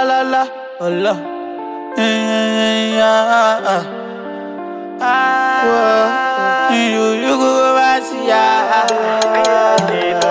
la la, oh la. Eh, ah, ah. Ah, you, you go back to ya.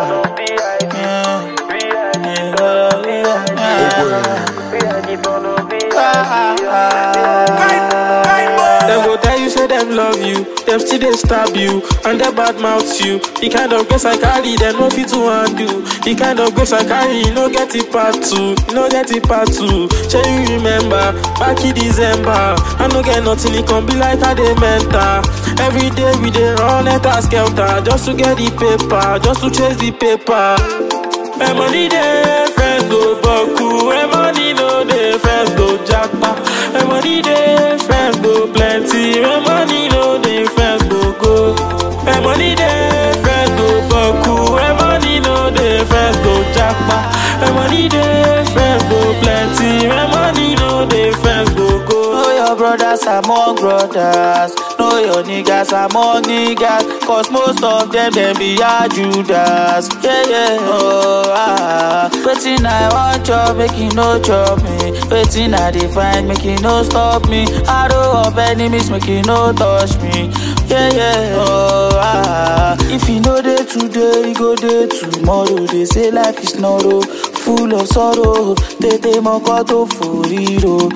Them go tell you say them love you, them still they stab you, and they bad mouth you. The kind of grace I carry, them no fit to undo. The kind of grace I carry, you no get it part two, you no get it part two. Shall you remember back in December? I no get nothing, it can be like a dey mental. Every day we dey run it as skelter, just to get the paper, just to chase the paper. My money dey, friends go buckle. My money no dey, friends go jackpot. My money dey, friends go plenty. My money no dey, friends go go. My money dey, friends go buckle. My money no dey, friends go jackpot. My money dey, friends go plenty. My money no dey, friends go go. Know your brothers among brothers. Know your niggas among niggas. Cause most of them, them be a Judas. Yeah, yeah, oh, ah. Waiting, I want chop, make you no chop me. Waiting, I define, make you no stop me. Arrow of enemies, make you no touch me. Yeah, yeah, oh, ah. If you know day today, you go day tomorrow. They say life is narrow, full of sorrow. Tete mokoto furiro.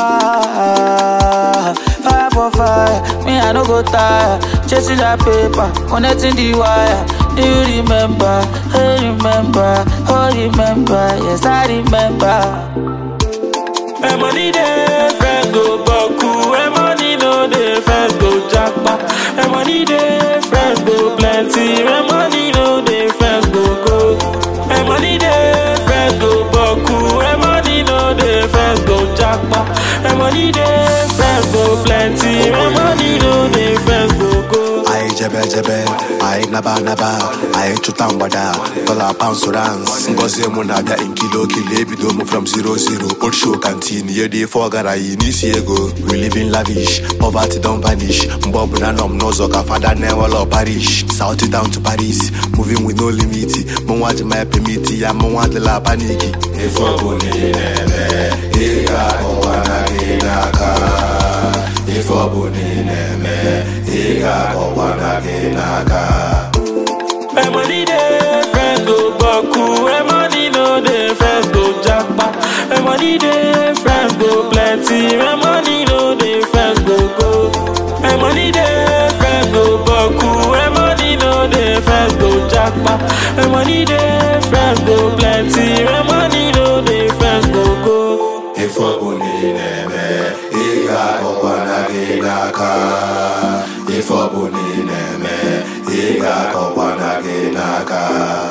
Ah, fire for fire, me I no go tire. Chasing that paper, connecting the wire. Do you remember? Hey, remember? Oh, remember? Yes, I remember. My money dey, friends go buckle. My money no dey, friends go jackpot. My money dey, friends go plenty. My money no dey, friends go go. My money dey, friends go buckle. My money no dey, friends go jackpot. My money dey, friends go plenty. My money no dey, friends go go. Aye jebe jebe, aye naba naba, aye chuta mgbada, dollar pounds rans. Ngozi mụ na-abịa in kilo kilo ebido mụ from zero zero. Old show canteen, ye dey for gara yi n'isi ego. We live in lavish, poverty don vanish. Mgbe ọbụla nọ m n'ụzọ ka fada na-enwela parish. South down to Paris, moving with no limit. Mụ nwa ji my permit ya, mụ nwa adịla paniki. Ife ọbụla ị na-eme, ị ga-akọwa na gị n'aka. Ife ọbụla ị na-eme, ị ga-akọwa na gị n'aka. My money dey, friends go buckle. My money no dey, friends go jackpot. My money dey, friends go plenty. My money no dey, friends go go. My money dey, friends go buckle. My money no dey, friends go jackpot. My money dey, friends go plenty. My money no dey, friends go go. Ife ọbụla ị na-eme, ị ga-akọkwa na gị n'aka. Ife ọbụla ị na-eme, ị ga-akọkwa na gị n'aka.